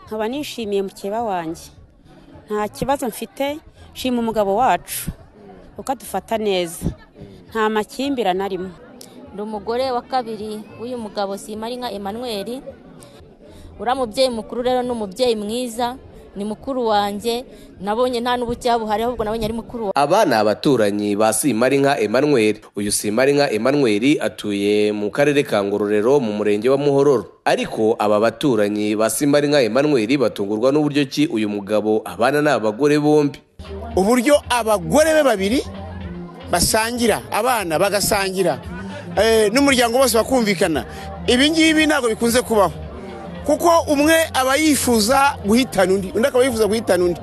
nkaba nishimiye mukeba wanjye nta kibazo mfite nshima umugabo wacu kuko adufata neza nta makimbirane arimo ndi umugore wa kabiri w'uyu mugabo Simarinka Emmanuel uriya mubyeyi mukuru rero ni umubyeyi mwiza ni mukuru wanjye nabonye nta n'ubucyaha buhari ahubwo nabonye ari mukuru wanjye aba ni abaturanyi ba simarinka emmanuel uyu simarinka emmanuel atuye mu karere ka ngororero mu murenge wa muhororo ariko aba baturanyi ba simarinka emmanuel batungurwa n'uburyo ki uyu mugabo abana n'abagore bombi uburyo abagore be babiri basangira abana bagasangira eh, n'umuryango wose bakumvikana ibi ngibi ntabwo bikunze kubaho kuko umwe aba yifuza guhitana undi undi akaba yifuza guhitana undi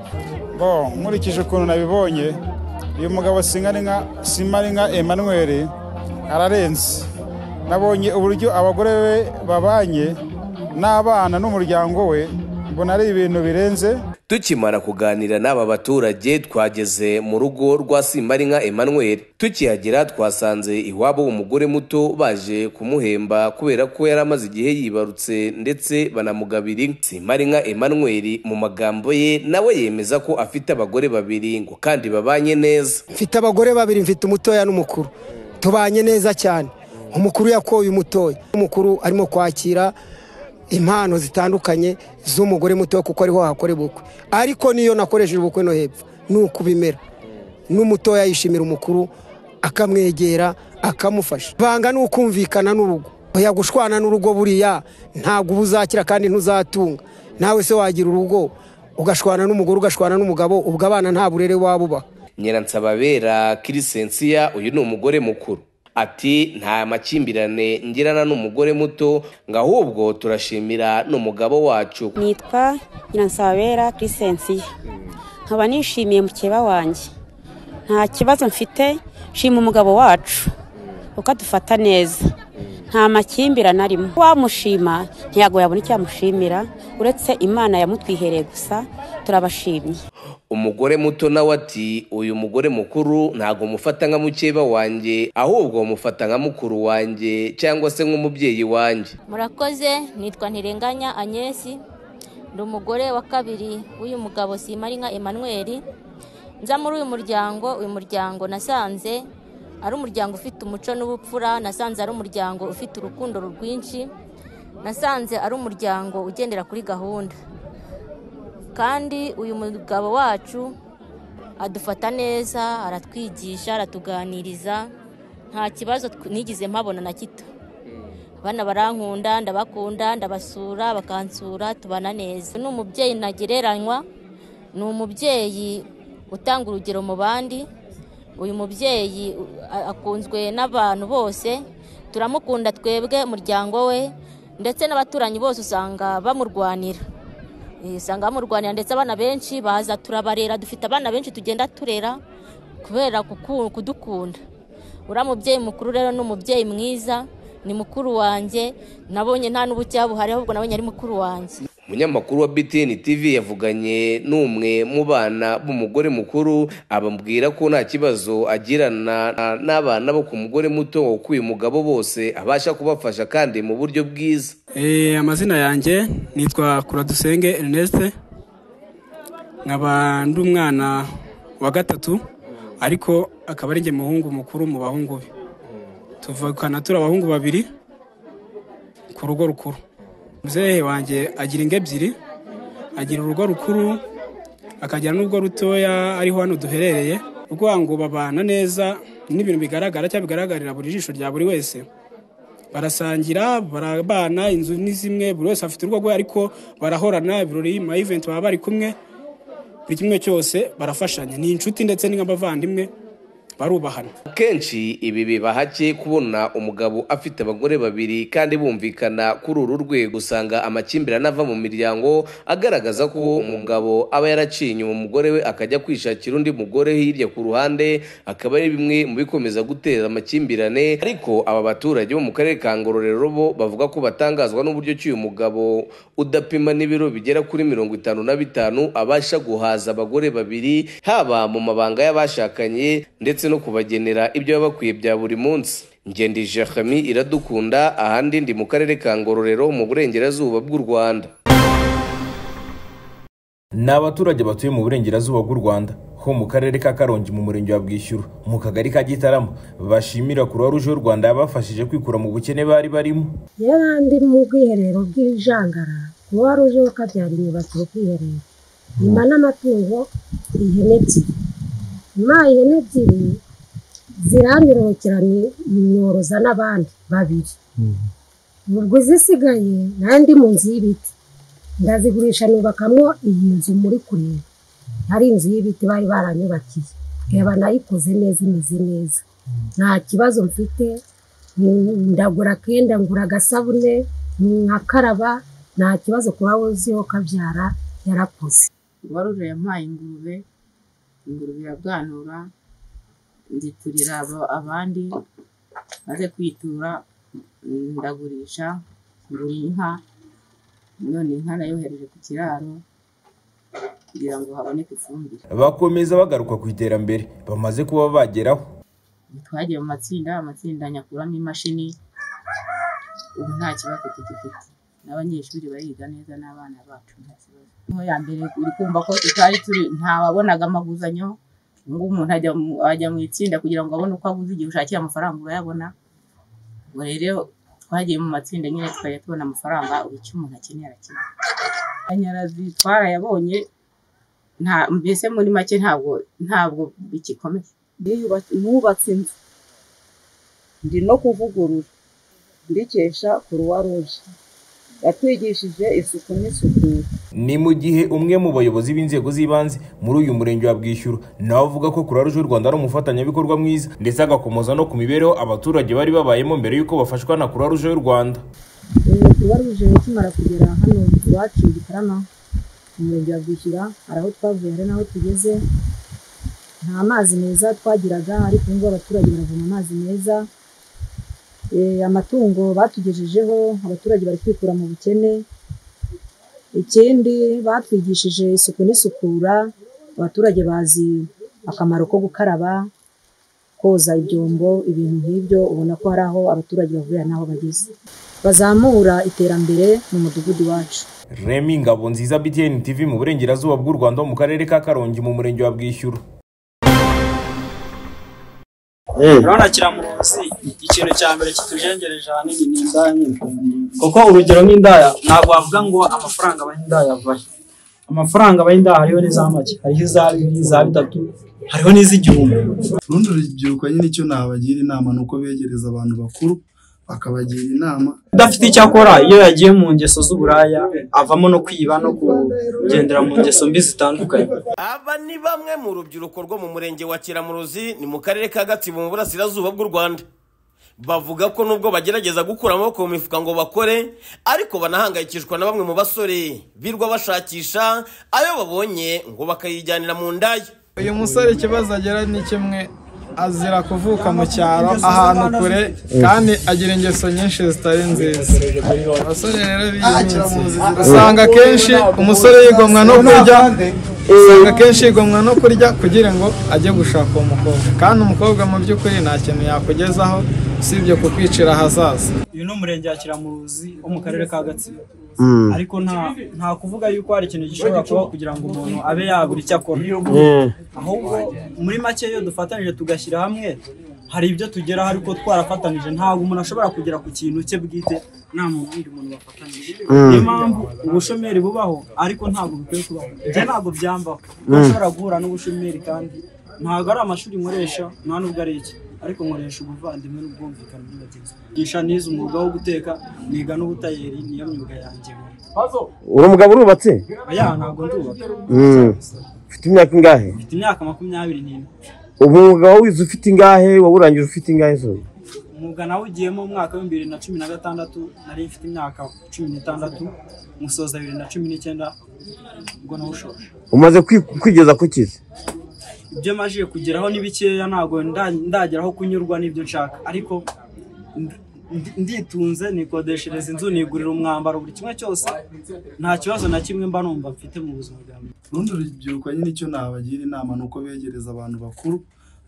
Bo nkurikije ukuntu nabibonye uyu mugabo Singarinka Simarinka Emmanuel ararenze nabonye uburyo abagore be babanye n'abana n'umuryango we mbona ari ibintu birenze tukimara kuganira n'aba baturage twageze mu rugo rwa simarinka emmanuel tukihagera twasanze iwabo umugore muto baje kumuhemba kubera ko yari amaze igihe yibarutse ndetse banamugabira inka simarinka emmanuel mu magambo ye nawe yemeza ko afite abagore babiri ngo kandi babanye neza mfite abagore babiri mfite umutoya n'umukuru tubanye neza cyane umukuru yakoye umutoya umukuru arimo kwakira impano zitandukanye z'umugore muto kuko ariho hakora ubukwe ariko niyo nakoresheje ubukwe no hepfo ni uko bimera n'umutoya yishimira umukuru akamwegera akamufasha ibanga ni ukumvikana n'urugo oya gushwana n'urugo buriya ntabwo uba uzakira kandi ntuzatunga nawe se wagira urugo ugashwana n'umugore ugashwana n'umugabo ubwo abana nta burere waba ubaha nyiransababera kirisensiya uyu ni umugore mukuru ati nta makimbirane ngirana n'umugore muto ngo ahubwo turashimira n'umugabo wacu nitwa nyiransabera kirisensiya nkaba nishimiye mukeba wanjye nta kibazo mfite nshima umugabo wacu kuko adufata neza nta makimbirane arimo wamushima ntiyago yabona icyamushimira uretse imana yamutwihereye gusa turabashimye umugore muto nawe ati uyu mugore mukuru ntabwo mufata nka mukeba wanjye ahubwo mufata nka mukuru wanjye cyangwa se nk'umubyeyi wanjye murakoze nitwa ntirenganya Agnès ndi umugore wa kabiri w'uyu mugabo Simarinka Emmanuel nza muri uyu muryango uyu muryango nasanze ari umuryango ufite umuco n'ubupfura nasanze ari umuryango ufite urukundo rwinshi nasanze ari umuryango ugendera kuri gahunda kandi uyu mugabo wacu adufata neza aratwigisha aratuganiriza nta kibazo tw- nigeze mpabona na gito abana barankunda ndabakunda ndabasura bakansura tubana neza ni umubyeyi ntagereranywa ni umubyeyi utanga urugero mu bandi uyu mubyeyi u- a- akunzwe n'abantu bose turamukunda twebwe umuryango we ndetse n'abaturanyi bose usanga bamurwanira Eh, usanga bamurwanira ndetse abana benshi baza turabarera dufite abana benshi tugenda turera kubera kuku- kudukunda uriya mubyeyi mukuru rero ni umubyeyi mwiza ni mukuru wanjye nabonye nta n'ubucyaha buhari ahubwo nabonye ari mukuru wanjye umunyamakuru wa btn tv yavuganye n'umwe mu bana b'umugore mukuru ababwira ko nta kibazo agirana na- n'abana bo ku mugore muto kuko uyu mugabo bose abasha kubafasha kandi mu buryo bwiza Eh, amazina yanjye nitwa kuradusenge erineste nkaba ndi umwana wa gatatu ariko akaba ari njye muhungu mukuru mu bahungu be tuvukana turi abahungu babiri ku rugo rukuru muzehe wanjye agira ingo ebyiri agira urugo rukuru akagira n'ubwo rutoya ariho hano duherereye ukuvuga ngo babana neza n'ibintu bigaragara cyangwa bigaragarira buri jisho rya buri wese barasangira barabana inzu ni zimwe buri wese afite urugo rwe ariko barahorana ibirori ma event baba bari kumwe buri kimwe cyose barafashanya ni inshuti ndetse ni nk'abavandimwe barubahana kenshi ibi biba hake kubona umugabo afite abagore babiri kandi bumvikana kuri uru rwego usanga amakimbirane ava mu miryango agaragaza ko umugabo aba yaraciye inyuma umugore we akajya kwishakira undi mugore hirya ku ruhande akaba ari bimwe mu bikomeza guteza amakimbirane ariko aba baturage bo mu karere ka ngororero bo bavuga ko batangazwa n'uburyo ki uyu mugabo udapima n'ibiro bigera kuri mirongo itanu na bitanu abasha guhaza abagore babiri haba mu mabanga y'abashakanye ndetse no kubagenera ibyo baba bakwiye bya buri munsi ngendi jacami iradukunda ahandi ndi mu karere ka ngororero mu burengerazuba bw'u rwanda ni abaturage batuye mu burengerazuba bw'u rwanda ho mu karere ka karongi mu murenge wa bwishyura mu kagari ka gitarama bashimira kuruwa ruje y'u rwanda yabafashije kwikura mu bukene bari barimo yari andi mu bwiherero bw'ijangara kuba ruje ko kabyara imyubakire ubwiherero nyuma n'amatungo ihene ebyiri nyuma ihene ebyiri ziranyurukira nyoroza n'abandi babiri ubwo izisigaye n'andi mu nzu y'ibiti ndazigurisha nubakamo iyi nzu muri kureba ari inzu y'ibiti bari baranyubakiye reba nayikoze neza imeze neza nta kibazo mfite ndagura akenda ngura agasabune nkakaraba nta kibazo kuba wuziho kabyara yarakoze uwaruje yampaye ingurube ingurube irabwanura nziturira aba- abandi maze kwitura mm, ndagurisha ngura inka none inka nayohereje ku kiraro kugira ngo haboneke ifumbire bakomeza bagaruka ku iterambere bamaze kuba bageraho twagiye mu matsinda amatsinda nyakuramo imashini ubu nta kibazo tugifite n'abanyeshuri bariga neza n'abana bacu nta kibazo niyo ya mbere uri kumva ko tutari turi ntawabonaga amaguzanyo ngo umuntu ajya mu- ajya mu itsinda kugira ngo abone uko aguza igihe ushakiye amafaranga urayabona ubwo rero twagiye mu matsinda nyine tukajya tubona amafaranga buri icyo umuntu akeneye arakeneye amashanyarazi twarayabonye nta mbese muri make ntabwo ntabwo bigikomeye nubatse inzu ndi no kuvugurura ndikesha kuruwa ruje yatwigishije isuku n'isukura ni mu gihe umwe mu bayobozi b'inzego z'ibanze muri uyu murenge wa bwishyura nawe avuga ko kuruwa ruje y'u rwanda ari umufatanyabikorwa mwiza ndetse agakomoza no ku mibereho abaturage bari babayemo mbere y'uko bafashwa na kuruwa ruje y'u rwanda ubu tubaruje ukimara kugera hano iwacu i gitarama mu murenge wa bwishyura hari aho twavuye hari n'aho tugeze nta mazi meza twagiraga ariko ubu ngubu abaturage baravoma amazi meza Eh, amatungo batugejejeho abaturage bari kwikura mu bukene ikindi batwigishije isuku n'isukura abaturage bazi akamaro ko gukaraba koza ibyombo ibintu nk'ibyo ubona ko hari aho abaturage bahurira n'aho bageze bazamura iterambere mu mudugudu wacu remi ngabo nziza btn tv mu burengerazuba bw'u rwanda ho mu karere ka karongi mu murenge wa bwishyura urabona kiramuruzi ikintu cya mbere kitujengereje ahanini ni indaya nyine kuko urugero nk'indaya ntabwo wavuga ngo amafaranga abaha indaya avahe amafaranga abaha indaya hariho n'iza make hariho iza bibiri iza bitatu hariho n'iz'igihumbi urundi rubyiruko nyine icyo nabagira inama ni uko begereza abantu bakuru bakabagira inama udafite icyo akora iyo yagiye mu ngeso z'uburaya avamo no kwiba no kugendera mu ngeso mbi zitandukanye Aba ni bamwe mu rubyiruko rwo mu murenge wa Kiramuruzi ni mu karere ka Gatsibo mu burasirazuba bw'u Rwanda. Bavuga ko nubwo bagerageza gukura amaboko mu mifuka ngo bakore, ariko banahangayikishwa na bamwe mu basore birwa bashakisha ayo babonye ngo bakayijyanira mu ndaya. uyu musore ikibazo agira ni kimwe azira kuvuka mu cyaro ahantu kure kandi agira ingeso nyinshi zitari nziza abasore rero b'iyi minsi usanga akenshi umusore yigomwa no kurya usanga akenshi yigomwa no kurya kugira ngo ajye gushaka uwo mukobwa kandi umukobwa mu by'ukuri nta kintu yakugezaho usibye kukwicira ahazaza uyu ni umurenge wa kiramuruzi wo mu karere ka gatsibo Mm. ariko nta nta kuvuga yuko hari ikintu gishobora kubaho kugira ngo umuntu abe yabura icyo akora Mm. ahubwo muri make iyo dufatanije tugashyira hamwe hari ibyo tugeraho ariko twarafatanije ntabwo umuntu ashobora kugera ku kintu cye bwite nta n'undi muntu bafatanije Mm. niyo mpamvu ubushomeri bubaho ariko ntabwo bukwiye kubaho ibyo ntabwo byambaho Mm. ushobora guhura n'ubushomeri kandi ntabwo ari amashuri nkoresha nta n'ubwo ari iki ariko nkoresha ubuvandimwe n'ubwumvikane muri bagenzi banjye ngisha nize umwuga wo guteka niga n'ubutayeri niyo myuga yanjye uri umugabo urubatse oya ntabwo ndubaka Mm. ufite imyaka ingahe mfite imyaka makumyabiri n'ine umwuga wawize ufite ingahe wawurangije ufite ingahe zo umwuga nawugiyemo mu mwaka w'ibihumbi bibiri na cumi na gatandatu nari mfite imyaka cumi n'itandatu musoza bibiri na cumi n'icyenda ubwo nawushoje umaze kwi- kwigeza ku kizi ibyo majije kugeraho ni bikeya ntabwo nda- ndageraho kunyurwa n'ibyo nshaka ariko ndi- ndi- nditunze nikodeshereza inzu nigurira umwambaro buri kimwe cyose nta kibazo na kimwe mba numva mfite mu buzima bwanjye urundi rubyiruko nyine icyo nabagira inama ni uko begereza abantu bakuru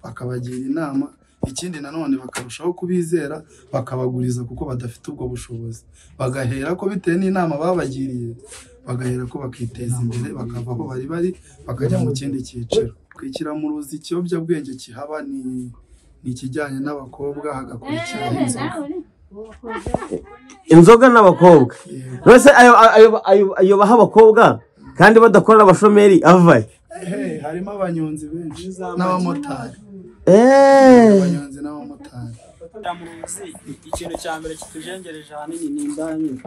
bakabagira inama ikindi nanone bakarushaho kubizera bakabaguriza kuko badafite ubwo bushobozi bagahera ko bitewe n'inama babagiriye bagahera ko bakiteza imbere bakava aho bari bari bakajya mu kindi cyiciro kwikira mu ruzi ikiyobyabwenge kihaba ni ni ikijyanye n'abakobwa hagakurikira inzoga inzoga n'abakobwa none se ayo ayo ayo- ayo baha abakobra kandi badakorera abashomeri avahe Hey, harimo abanyonzi benshi n'abamotari eee abanyonzi n'abamotari ikintu cya mbere kitujengereje ahanini ni indaya nyine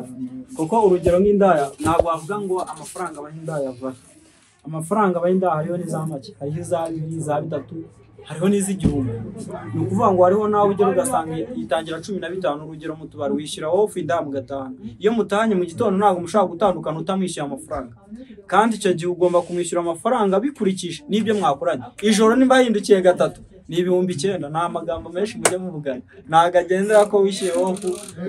kuko urugero nk'indaya ntabwo wavuga ngo amafaranga abaha indaya avahe amafaranga abaha indaya hariho n'iza make hariho iza bibiri iza bitatu hariho n'iz'igihumbi ni ukuvuga ngo hariho nawe ugera ugasanga yitangira cumi na bitanu urugero mu tubari wishyira wowe ufu indaya mu gatanu iyo mutahanye mu gitondo ntabwo mushobora gutandukana utamwishyuye amafaranga kandi icyo gihe ugomba kumwishyura amafaranga bikurikije n'ibyo mwakoranye ijoro niba yahindukiye gatatu ni ibihumbi icyenda ni amagambo menshi mujya muvugana ntabwo agendera ko wishyuye wowe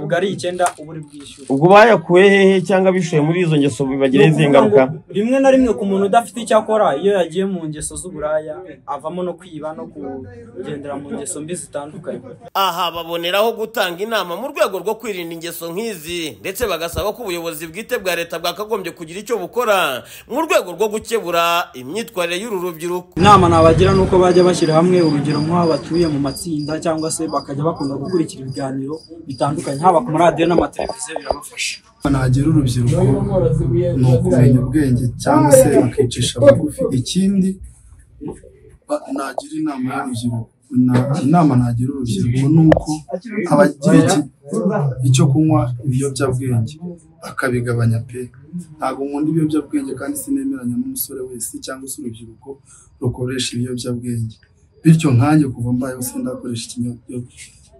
ubwo ari icyenda uba uri bwishyura ubwo bayakuye hehe cyangwa bishoye muri izo ngeso bibagiraho izihe ngaruka rimwe na rimwe ku muntu udafite icyo akora iyo yagiye mu ngeso z'uburaya avamo no kwiba no kugendera mu ngeso mbi zitandukanye aha baboneraho gutanga inama mu rwego rwo kwirinda ingeso nk'izi ndetse bagasaba ko ubuyobozi bwite bwa leta bwakagombye kugira icyo bukora mu rwego rwo gukebura imyitwarire y'uru rubyiruko inama nabagira ni uko bajya bashyira hamwe urugero nk'aho batuye mu matsinda cyangwa se bakajya bakunda gukurikira ibiganiro bitandukanye haba ku maradiyo n'amateleviziyo birabafasha nagira urubyiruko ni ukumenya ubwenge cyangwa se bakicisha bugufi ikindi ba- nagira inama y'urubyiruko na- inama nagira urubyiruko ni uko abagira iki- icyo kunywa ibiyobyabwenge bakabigabanya pe ntabwo nkunda ibiyobyabwenge kandi sinemeranya n'umusore wese cyangwa se urubyiruko rukoresha ibiyobyabwenge bityo nkanjye kuva mbayeho sindakoresha ikinyo-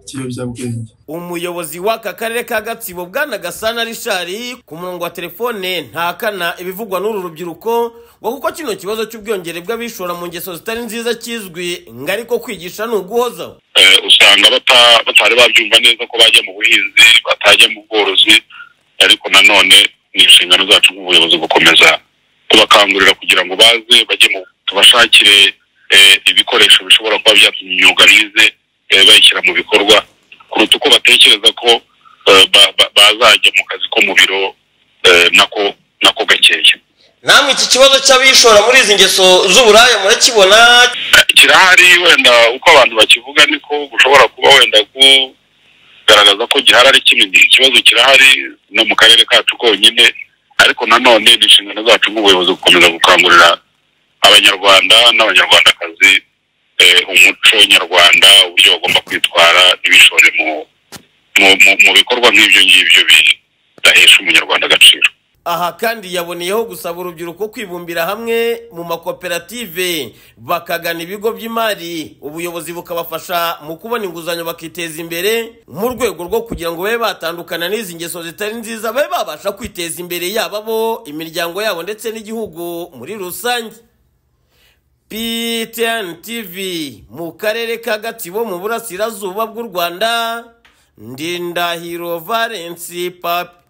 ikiyobyabwenge umuyobozi w'aka karere ka gatsibo bwana gasana rishari ku murongo wa telefone ntakana ibivugwa n'uru rubyiruko ngo kuko kino kibazo cy'ubwiyongere bw'abishora mu ngeso zitari nziza kizwi ngo ariko kwigisha ni uguhozaho Eh, usanga bata- batari babyumva neza ko bajya mu buhinzi batajya mu bworozi ariko nanone ni inshingano zacu nk'ubuyobozi gukomeza kubakangurira kugira ngo baze bajye mu tubashakire eh, ibikoresho bishobora kuba byatuma imyuga bize eh, bayishyira mu bikorwa kuruta uko batekereza ko eh, ba- ba- bazajya mu kazi ko mu biro eh, nako nako gakeya namwe iki kibazo cy'abishora muri izi ngeso z'uburaya murakibona kirahari wenda uko abantu bakivuga niko ushobora kuba wenda kugaragaza ko gihari ari kinini ikibazo kirahari no mu karere kacu konyine ariko nanone ni inshingano zacu nk'ubuyobozi gukomeza gukangurira abanyarwanda n'abanyarwandakazi eh, umuco nyarwanda uburyo bagomba kwitwara ibishore mu mu, mu, mu bikorwa nk'ibyo ngibyo bidahesha umunyarwanda agaciro aha kandi yaboneyeho gusaba urubyiruko kwibumbira hamwe mu makoperative bakagana ibigo by'imari ubuyobozi bukabafasha mu kubona inguzanyo bakiteza imbere mu rwego rwo kugira ngo babe batandukana n'izi ngeso zitari nziza babe babasha kwiteza imbere yaba bo imiryango yabo ndetse n'igihugu muri rusange ptn tv mu karere ka gatsibo mu burasirazuba bw'u rwanda ndindahiro valensi papi